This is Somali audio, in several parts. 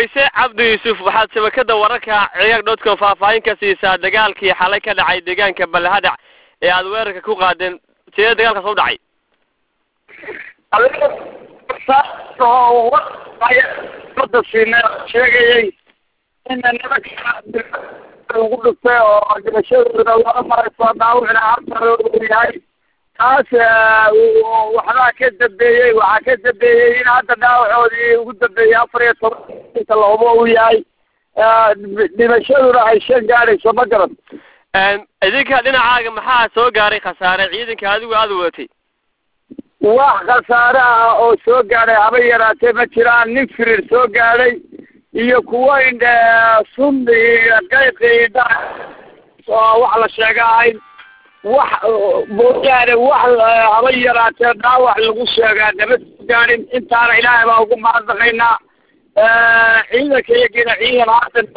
kayse cabdi yuusuf waxaad shabakada wararka ciyaag dotcom faahfaahin ka siisaa dagaalkii xalay ka dhacay deegaanka balhadac ee aada weerarka ku qaadeen sidee dagaalkaas u dhacay mada siina sheegayay ina nimanka ugu dhuftay oo dhimashadooda laba marayso dhaawicna hartaroodu yahay taas waxbaa ka dambeeyey waxaa ka dambeeyey in hadda dhaawacoodii ugu dambeeyey afar iyo tobanka lahubo uu yahay dhimashaduna ay shan gaadhayso ma garan idinka dhinacaaga maxaa soo gaaray khasaare ciidanka adigu aada wadatay wax khasaare ah oo soo gaadhay haba yaraatee ma jiraan nin firir soo gaadhay iyo kuwo indhe sun qayqi indha oo wax la sheega ahayn wax mooyaane wax haba yaraatee dhaawac lagu sheegaa nama soo gaadhin intaana ilaahay baa ugu mahadnaqaynaa ciidanka iyagiina ciidan haatan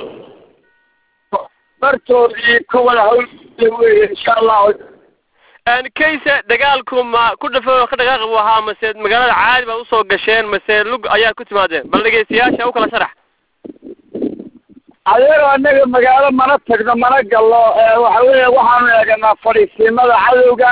bartoodii ka wada hawlgala weye insha allahu kayse dagaalku ma ku dhafo ka dhaqaaqi buu ahaa mase magaalada caadi baad usoo gasheen mase lug ayaad ku timaadeen bal dhegeystayaasha u kala sharax adeero annaga magaalo mana tagno mana gallo waxa weya waxaanu eeganaa fadhiisiimada cadowga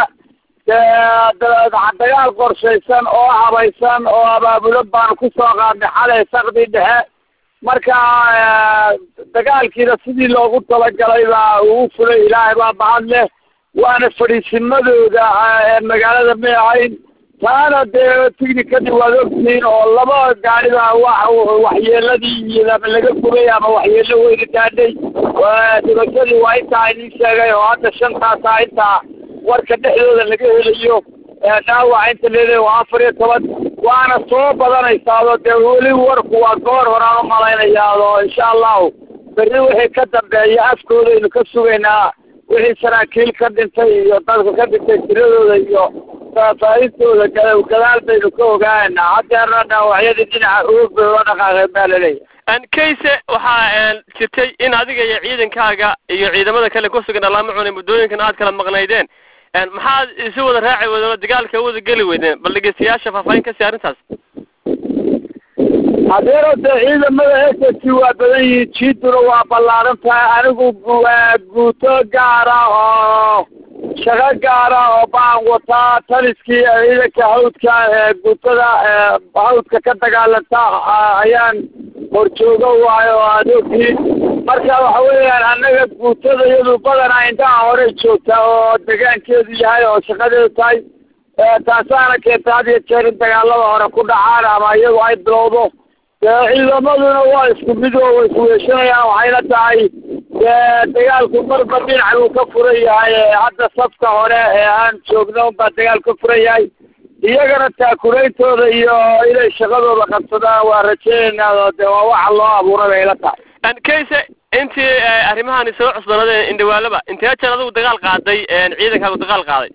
dagaal qorshaysan oo habaysan oo abaabulo baanu kusoo qaadnay xalay sakdii dhexe marka dagaalkiina sidii loogu talagalay baa uu fulay ilaahay baa bahad leh waana fadhiisimadooda magaalada may ahayn taana dee tignikadii waad ogtihiin oo laba gaariba wa waxyeeladii iyo ama laga gubay ama waxyeelo weyna gaadhay dhibashadii waa intaa idin sheegay oo hadda shantaasa intaa warka dhexdooda laga helayo dhaawac inta leedahay waa afar iyo toban waana soo badanaysaado dee weli warku waa goor horaan u malaynayaado insha allahu berri wixii ka dambeeya afkoodaynu ka sugaynaa wixii saraakiil ka dhintay iyo dadka ka dhintay tiradooda iyo faahfaahintooda gadaal baynu ka ogaanaa haddeerna dhaawacyadii dhinaca oog bay ula dhaqaaqeen baa laleeyahay kayse waxaa jirtay in adiga iyo ciidankaaga iyo ciidamada kale kusugan alaama cunay muddooyinkan aad kala maqnaydeen maxaad isu wada raaci weydeen oo dagaalka wada geli weydeen bal dhegeystayaasha faahfaahin ka sii arrintaas adeero dee ciidamada s s waa badan yihiin jiiduna waa ballaaran tahay anigu waa guuto gaara oo shaqo gaara oo baan wataa taliskii ciidanka hawdka guutada hawdka ka dagaalanta ayaan horjoogo waayo oo aad ogtihiin marka waxa weeyaan annaga guutada iyadu badanaa indhaha horey joogtaa oo degaankeedu yahay oo shaqadeedu tahay taasaana keenta had iyo jeer in dagaalada hore ku dhacaan ama iyagu ay bilowdo ciidamaduna waa isku mid oo way isweeshanayaan waxayna tahay dagaalku marba dhinac uu ka furan yahay hadda safka hore ee aan joogno unbaa dagaal ka furan yahay iyagana taakulaintooda iyo inay shaqadooda qabsadaan waa rajeynaynaa de waa waxa loo abuuray bay ila tahay kayse intii arrimahani soo cusbanadeen indhawaalaba intee jeer adigu dagaal qaaday ciidankaagu dagaal qaaday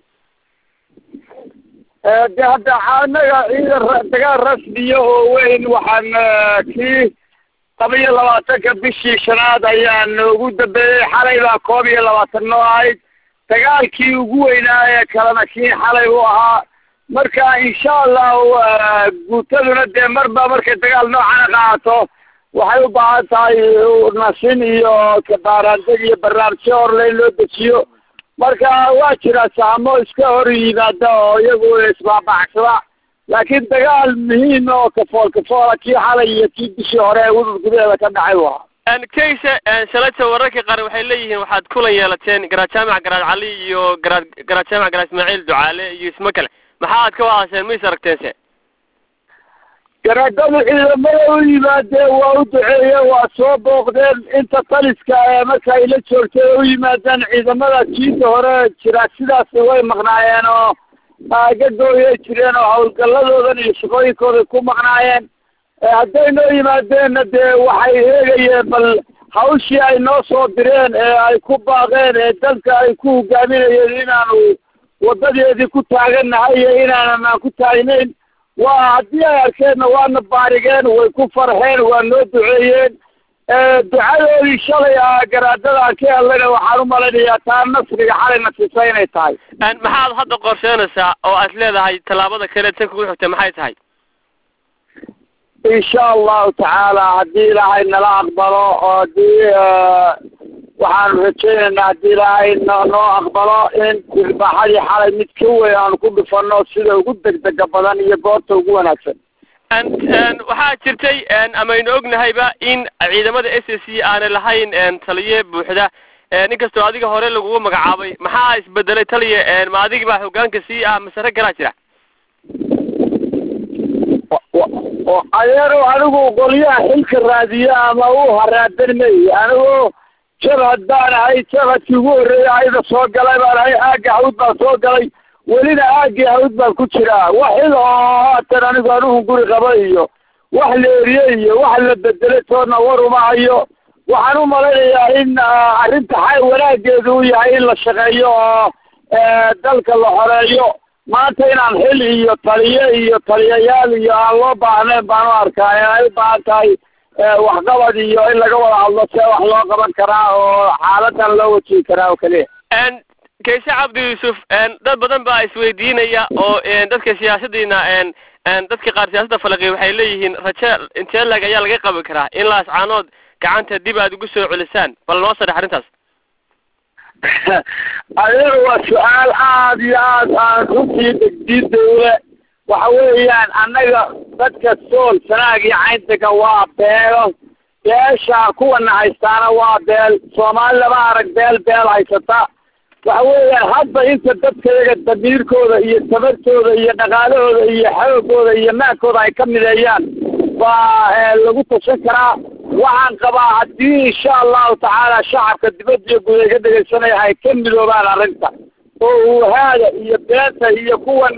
de hadda anaga ciidan dagaal rasmiya oo weyn waxaan kii laba iyo labaatanka bishii shanaad ayaan ugu dambeeyey xalay baa koob iyo labaatan noo ahayd dagaalkii ugu weynaa ee kalena kii xalay u ahaa marka insha allahu guutaduna dee marba markay dagaal noocana qaato waxay u baahan tahay nasin iyo kabaaraandeg iyo barnaamijyo horle in loo dejiyo marka waa jira saamo iska hor yimaada oo iyagu isbaabacsada laakiin dagaal muhiim oo kafool kafoola kii xalay iyo kii bishii hore ee udud gudaheeda ka dhacay u ahaa kayse shalayta wararka qaar waxay leeyihiin waxaad kulan yeelateen garaad jaamac garaad cali iyo garaad garaad jaamac garaad ismaaciil ducaale iyo ismo kale maxaad ka wahasheen ma is aragteense garaadada ciidamada u yimaadeen waa u duceeyeen waa soo booqdeen inta taliska ee marka ay la joogtay u yimaadeen ciidamada jiinta hore jira sidaas way maqnaayeen oo gagooyay jireen oo hawlgalladoodan iyo shaqooyinkooday ku maqnaayeen hadday noo yimaadeenna dee waxay eegayeen bal hawshii ay noo soo direen ee ay ku baaqeen ee dalka ay ku hogaaminayeen inaanu wadadeedii ku taagannahay iyo inaanan aan ku taagnayn waa haddii ay arkeenna waana baarigeen way ku farxeen waa noo duceeyeen ducadoodii shalay a garaadada aan ka hellayna waxaan u malaynayaa taa nasriga xalay nasiisa inay tahay maxaad hadda qorsheynaysaa oo aad leedahay tallaabada kale tan kugu xigtay maxay tahay insha allahu tacaala haddii ilaahay nala aqbalo oo haddii waxaanu rajaynaynaa haddii ilaahay no noo aqbalo in ilbaaxadii xalay mid ka weyn aanu ku dhufano sida ugu degdega badan iyo goorta ugu wanaagsan waxaa jirtay amaynu ognahayba in ciidamada s s c aanay lahayn taliye buuxda inkastoo adiga hore lagugu magacaabay maxaa isbedelay taliya ma adig baa hogaanka sii ah mase rag kalaa jira adeero anigu qolyaha xilka raadiya ama u haraadan may anigu jabhad baan ahay jabhadkii ugu horreeya ayada soo galay baan ahay aagga hawd baan soo galay welina aaggii hawd baan ku jiraa wax xil oo haatan anigu anuhu guri qaba iyo wax la eriye iyo wax la bedelay toodna war uma hayo waxaan u malaynayaa in arrinta xa wanaageedu u yahay in la shaqeeyo oo dalka la xoreeyo maanta inaan xil iyo taliye iyo taliyayaal iyo aan loo baahnayn baan u arkaa in ay u baahan tahay waxqabad iyo in laga wada hadlo see wax loo qaban karaa oo xaaladan loo wajihi karaa oo keliya kayshe cabdi yuusuf dad badan baa isweydiinaya oo dadka siyaasadiina dadka qaar siyaasadda falaqiya waxay leeyihiin raje intee lag ayaa laga qabi karaa in laascaanood gacanta dib aad ugu soo celisaan bal noo sadhex arrintaas adeer waa su-aal aada iyo aad aan runtii degdiidawle waxa weeyaan annaga dadka sool sanaag iyo cayntaga waa beelo beesha kuwana haystaana waa beel soomaali lama arag beel beel haysata waxa weeyaan hadba inta dadkayaga damiirkooda iyo tabartooda iyo dhaqaalahooda iyo xoogooda iyo maankooda ay ka mideeyaan baa lagu tashan karaa waxaan qabaa haddii insha allahu tacaala shacabka dibadda iyo guud ay ka dhegaysanaya ay ka midoobaan arrinta oo uuhaada iyo beenta iyo kuwan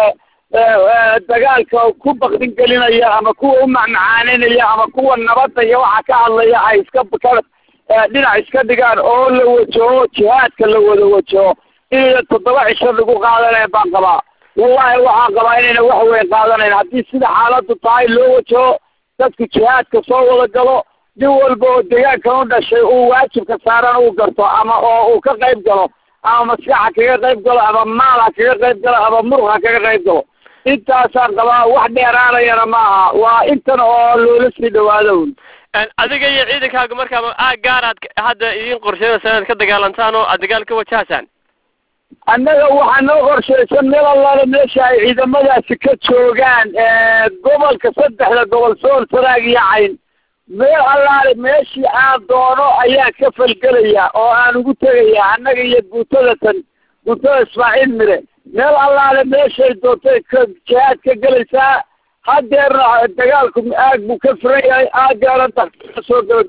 dagaalka ku bakdin gelinaya ama kuwa u macmacaaninaya ama kuwa nabadda iyo waxa ka hadlaya ay iska ka dhinac iska dhigaan oo la wajaho jihaadka la wada wajaho inayna toddoba cisho lagu qaadanayn baan qabaa wallahi waxaan qabaa inayna wax weyn qaadanayn haddii sida xaaladdu tahay loo wajaho dadku jihaadka soo wada galo nin walba oo deegaankan u dhashay uu waajibka saaran uu garto ama oo uu ka qayb galo ama maskaxa kaga qayb galo ama maal ha kaga qayb galo ama murug ha kaga qayb galo intaasaan qabaa wax dheeraanayana maaha waa intan oo loola sii dhawaado adiga iyo ciidankaaga markaaba aag gaar aad hadda idiin qorsheynaysaa inaad ka dagaalantaan oo aad dagaal ka wajahaysaan annaga waxaa noo qorshaysan meel allaale meesha ay ciidamadaasi ka joogaan gobolka saddexda gobol sool sanaag iyo cayn meel allaale meeshii aan doono ayaan ka falgelaya oo aan ugu tegaya annaga iyo guutada tan guutada ismaaciil mire meel allaale meeshay doontay ka jihaad ka gelaysaa hadeerna dagaalku aag buu ka furan yahay aaggaana da soo gaba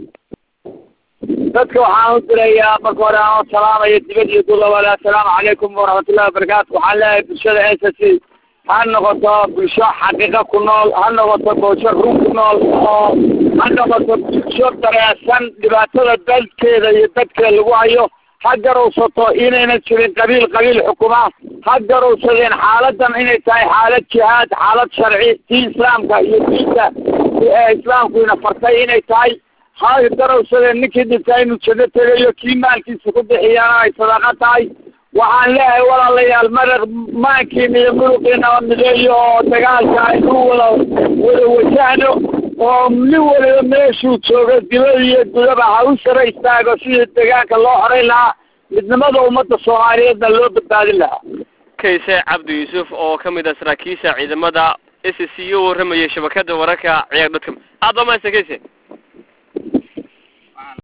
dadka waxaan u dirayaa marka hore aan salaamaya dibad iyo dulabale assalaamu calaykum waraxmatullahi wabarakaatu waxaan leeyahay bulshada s s c ha noqoto bulsho xaqiiqa ku nool ha noqoto bulsho run ku nool oo ha noqoto bulsho dareesan dhibaatada dalkeeda iyo dadkeeda lagu hayo ha garowsato inaynan jirin qabiil qabiil xukuma ha garowsadeen xaaladan inay tahay xaalad jihaad xaalad sharci tii islaamka iyo diinta islaamkuina fartay inay tahay ha garowsadeen ninkii dhintaa inuu janno tegayo kii maalkiisa ku bixiyana ay sadaqo tahay waxaan leeyahay walaalayaal maraq maankiina iyo muruqiinaba mideeyo oo dagaalka aynu wada wada wajahno oo nin waliba meeshuu joogo dibada iyo gudaba ha u sara istaago sidii deegaanka loo xoray lahaa midnimada ummadda soomaaliyeedna loo badbaadin lahaa kayse cabdi yuusuf oo ka mid ah saraakiisha ciidamada s c u warramayay shabakada wararka ciyaar dadka aad baa mahadsan kayse